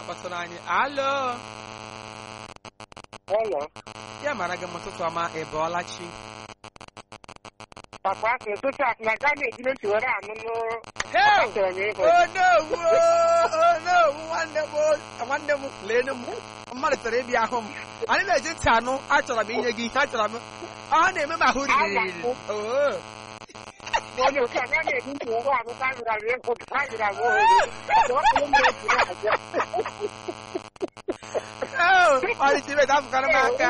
na-akpọtụrụ anyị alo Hello. ya mara gị m ụtụtụ ọma ị bọọla chi Papa sị ụtụtụ a na gaa na-ejiri ntị were anụnụ Hey! achọrọ m ịhụ. onowu onowu nwanne m o- nwanne m leenụ m mmadụ chọrọ ịbịa ahụ m anyị na-eji ntị anụ achọrọ m inye gị ihe achọrọ m ọ na-eme m ahụ riri Oo. Onye ụka gaa na-eji ntị were anụ ka anyị gara ịhụ ka anyị gara ohere. Ọ bụ onye na-eji na-abịa. Oo, ọrịcha ibe dafụkara m aka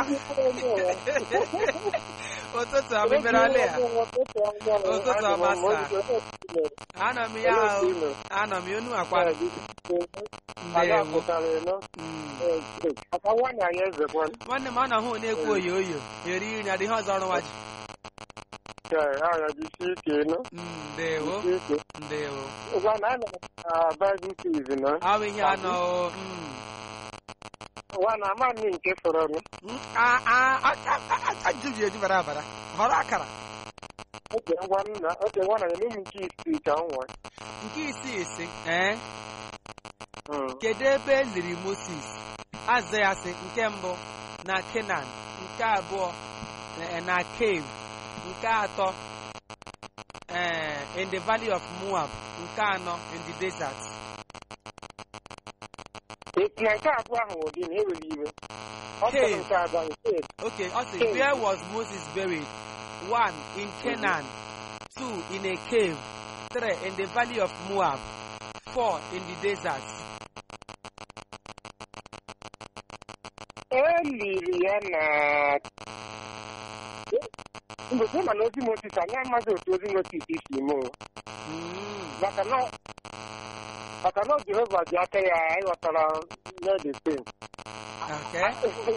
ụtụtụ ọma imere ọlị ya Ụtụtụ ọma, sir. anọ m ya ahụ anọ m ya unu akwa ndewo Mm. Papa nwaanyị anyị ezekwa. nwanne m ọ na-ahụ na-ekwu oyo oyo eri nri adịghị ọzọ ọrụ nwa ji Agha jisi ike nọ. Mm, ndewo Jisi ike. ndewo Ụgwa na anọ na Bible quiz nọ. ọ bụ ihe anọ o, mm. Ụwa na ama nni nke fọrọ nụ. Mm, a- a- a- a- a- ajụjụ eju bara abara họrọ akara Oge ngwa nna, oge ngwa na enye m nke isii ka m nwa. nke isii isi ee Mm. kedu ebe e liri moses aza ya sị nke mbụ na kenan nke abụọ eh, na cave nke atọ eh, in the valley of moab nke anọ in the desert Eti na nke abụọ ahụ ụdị na eweli iwe. Ọ Cave. sọrọ nke abụọ nke okay ọ sị Cave. where was moses buried one in canaan two in a cave three in the valley of moab four in the desert e liri ya na mgbe ma na ozi Mosis anyị amaghị otu ozi Mosis si mee o. Mm. maka na maka na Jehova ji aka ya ịghọtara n'ede pen okay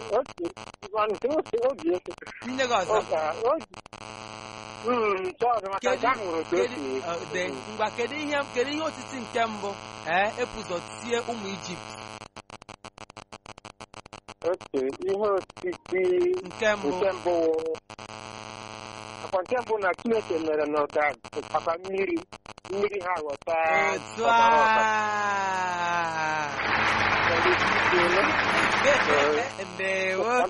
oge nye gị ọzọ oge chọọdụ maka Kedu- nke ahụ nwere otu o kedu si ọ, de- ngwa kedu ihe kedu ihe osisi nke mbụ ee epụzọ tie ụmụ ijipt oke ihe osisi nke mbụ nke mbụ akwa nke mbụ na Chineke mere na ụda maka mmiri mmiri ha ghọta otu ọbara ọbara. a ndewo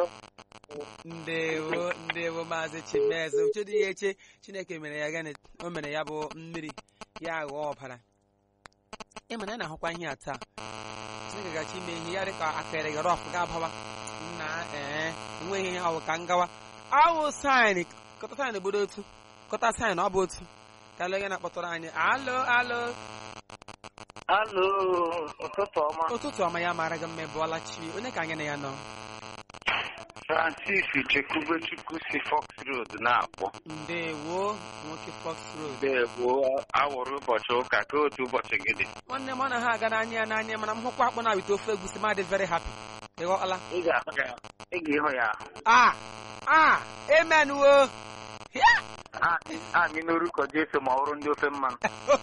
ndewo ndewo maazị chimeze uchedu ya eche chineke mere ya gịnị o mere ya bụ mmiri ya ghọọ ọbara ị mana a na-ahụkwa ihe a taa chineke gachi ime ihe ya dịka akịrị gara ọfụ ga-abawa nna ee enweghị ihe ahụ ka ngawa awụ saịn kọta saịn obodo otu kọta saịn ọ bụ otu ka lege na-akpọtụrụ anyị alo alo Alo, ụtụtụ ọma. ụtụtụ ọma ya mara gị mma ịbụọla chi onye ka anyị na ya nọ Francis Chekwubechukwu si Fox Road na-akpọ. ndewo nwoke fox road Ndewo awụrụ ụbọchị ụka ka otu ụbọchị gị dị. nwanne m ọ na ha aga n'anya ya n'anya mana m hụkwa akpụ na-awite ofe egusi ma dị very happy ịghọọla Ị ga-ahụ ya ị ga-ịhụ ya ahụ. a a amen wo A- Anyị n'orukọ Jesu ma ọ bụrụ ndị ofe mmanụ.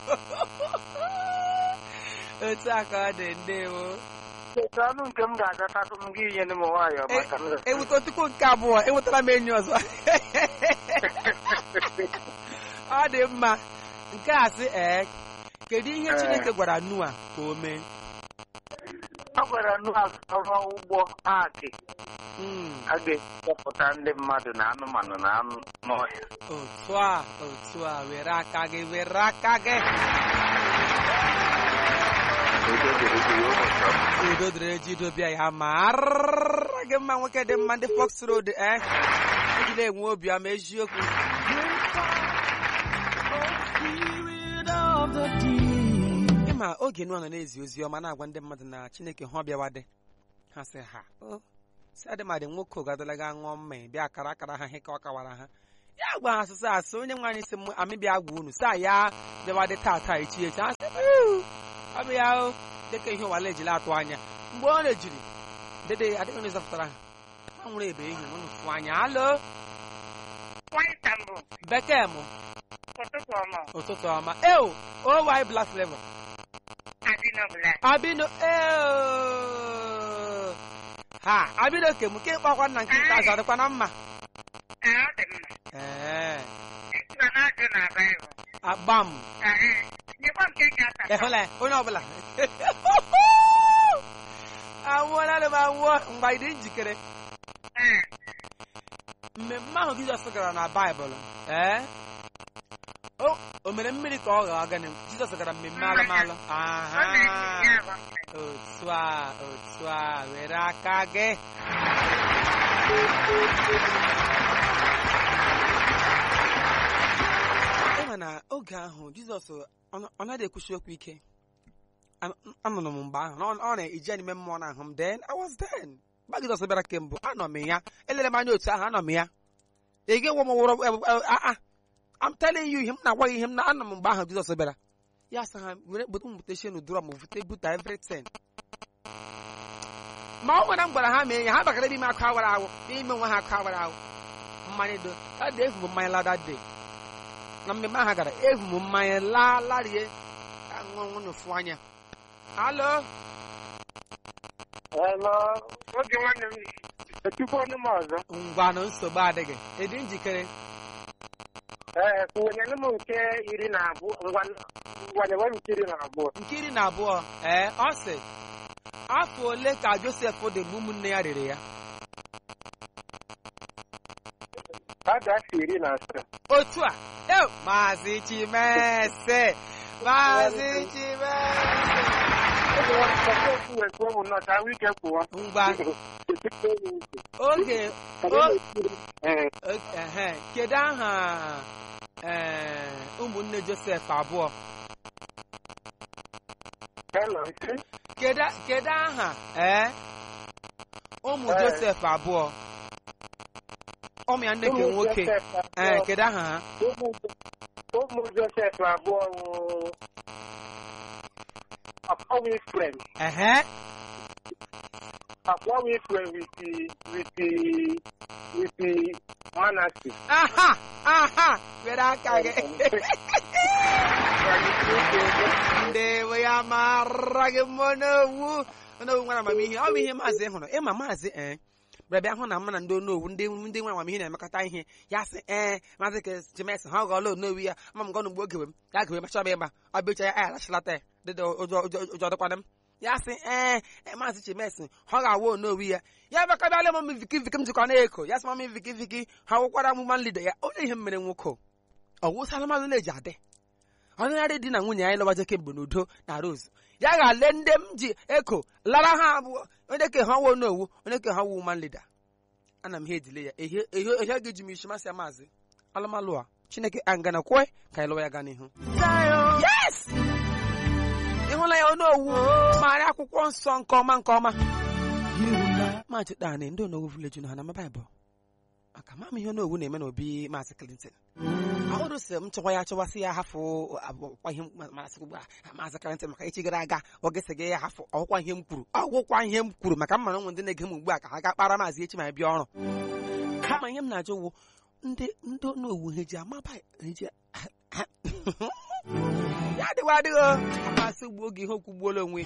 otu a ka ọ dị ndewo Kedu anụ nke m ga-agatatụ m gị nye m nwayọọ maka m ewute tupu nke abụọ enwetara m enyi ọzọ ọ dị mma nke a sị ee kedu ihe Ee. chineke gwara nua ka o mee Ọ gwara Noa ọrụ ụgbọ akị Mm, a ga-ekepụta ndị mmadụ na anụmanụ na anụ n'ọhịa. otu a otu a were aka gị were aka gị Udo dịrị gị ụbọchị ọma. udo dịrị ejido bịa ya mara gị mma nwoke dị mma ndị fox road e ejila enwe obiọma eziokwu ịma oge nụọ nọ na-ezi ozi ọma na-agwa ndị mmadụ na chineke hụ ọbịawa dị ha sị ha o si adịmadị nwoke ogadala ga ṅụọ mmanya bịa akara akara ha ihe ka ọ kawara ha ya gwa ha asụsụ asụ onye nwe anyị sị m amị bịa gwa unu saa ya bịawa dị tata echi echi ha sị "Uu, ọ bụ ya o dịka ihe ụwala ejila atụ anya mgbe ọ na-ejiri dede adịghị onye zọpụtara ha ha nwere ebe ihe unu fụ anya alo Nwanyị mbụ, bekee m ụtụtụ ọma. ụtụtụ ọma eo owy black flavor Adịnọbụla. abino eo ha abino ke m ke kpakwa nna nke ikpeazụ ọ dịkwa na mma Ee, ọ dị mma. ee Ejikwa na-ajụ na Baịbụl. agba m Ee, nyekwa m nke ga-ata. ehụla ya onye ọbụla mgbe ị dị njikere mmemme ahụ jizọs gara na baịbụl ee o o mere mmiri ka ọ ghọọ gịnị jizọs gara mmemme alụmalụ aha otu a otu a were aka gị ịma na oge ahụ jizọs ọ ọ naghị ekwuchi okwu ike An- anụrụ m mgbe ahụ na ọ ọ na-eji n'ime mmụọ na ahụ m then I was then mgbe jizọs bịara kembụ anọ m ya elere m anya otu ahụ anọ m ya ị ga-enwe m wụrụ aa I'm telling you ihe m na-agwa gị ihe m na anọ m mgbe ahụ jizọs bịara ya sị ha were kpụta m bute shenu dụrọ m bute buta everything ma ọ nwere m gwara ha mee ya ha bakara n'ime akụ awara awụ n'ime nwa ha akụ awara awụ mmanya do ọ dị efu m mmanya lada day na mmemme ahụ gara efu m mmanya laa larie ka ṅụọ n'ofu anya alo Hello, oge nwanne m etukwu ọnụ m ọzọ ngwanụ nsogbu adịghị ịdị njikere ee kụwenyere m nke iri na abụọ ngwanyewe m nke iri na abụọ nke iri na abụọ ee ọ sị afọ ole ka josef dị mgbe ụmụnne ya rere ya a ga-asị iri na asaa otu a eo maazị chimese maazị chimese oge nwanne m ọzọ okwu wee kwuo m nnọọ ka ahụ ike kwụọ ngwa etukwu onye ntị oge o- ee o- ehe, kedu aha ee ụmụnne josef abụọ hello isi kedu kedu aha ee ụmụ Ee. josef abụọ ụmụ ya ndị nke Ụmụ nwoke Josef ee abụọ- kedu aha ha ụmụ- ụmụ josef abụọ wụ akpọwa ifrem ehe akpọwa ifrem witi witi witi manasi aha aha were aka gị ndewo ya mara gị mmụọ n'owu n'owu nwere amamihe ọ bụ ihe maazị hụrụ ịma maazị ee bịara bịa hụ na mma na ndị onowu ndị ndị nwere amamihe na-emekọta ihe ya sị ee maazị ka chimes ha ghọọla onowu ya ma m gọnụ mgbe oge m ya gewe machọba ịgba ọ bịacha ya alachilata ya dịda ụjọ ụjọ ụjọ dịkwana m ya sị ee ee, maazị chimes ha ga-awa onowu ya ya bịaka bịala m viki viki m jikwa na-eko ya sị mami viki viki ha wụkwara amụma nlida ya onye ihe m mere nwoke ọ wụsala mmadụ na-eji adị ọnụgharị di na nwunye anyị lọbaje kemgbe n'udo na rose ya ga-ale ndị m ji eko lara ha abụọ onye ke ha wuo n'owu onye ke ha wuo man leader ana m ha edile ya ehe ehe ehe ga-eji m isi masị ya maazị alụmalụ a chineke angana kwe ka anyị lụwa ya gaa n'ihu yes ịhụla ya onowu marị akwụkwọ nsọ nke ọma nke ọma maazị dani ndị onowu village na ha na baịbụl maka mama ihe onowu na-eme n'obi maazị clinton ahụrụ sị m chọkwa ya chọwasị ya hafụ ọgwụkwa ihe masị ugbu a maazị karịntị maka echi gara aga ọ ga-ese gị ya hafụ ọgwụkwa ihe m kwuru ọgwụkwa ihe m kwuru maka mmanụ ụmụ ndị na-ege m ugbu a ka ha ga kpara maazị echi ma bịa ọrụ kama ihe m na-ajụ wụ ndị ndị onowu ha eji amaba ha eji ya adịghị adịghị amasị ugbu oge ihe okwu gbuola onwe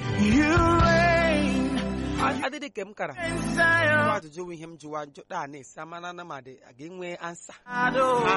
ya adịdị ka m kara ajụjụ bụ ihe m jụwa njụta a na-esi amana na ma dị ga-enwe ansa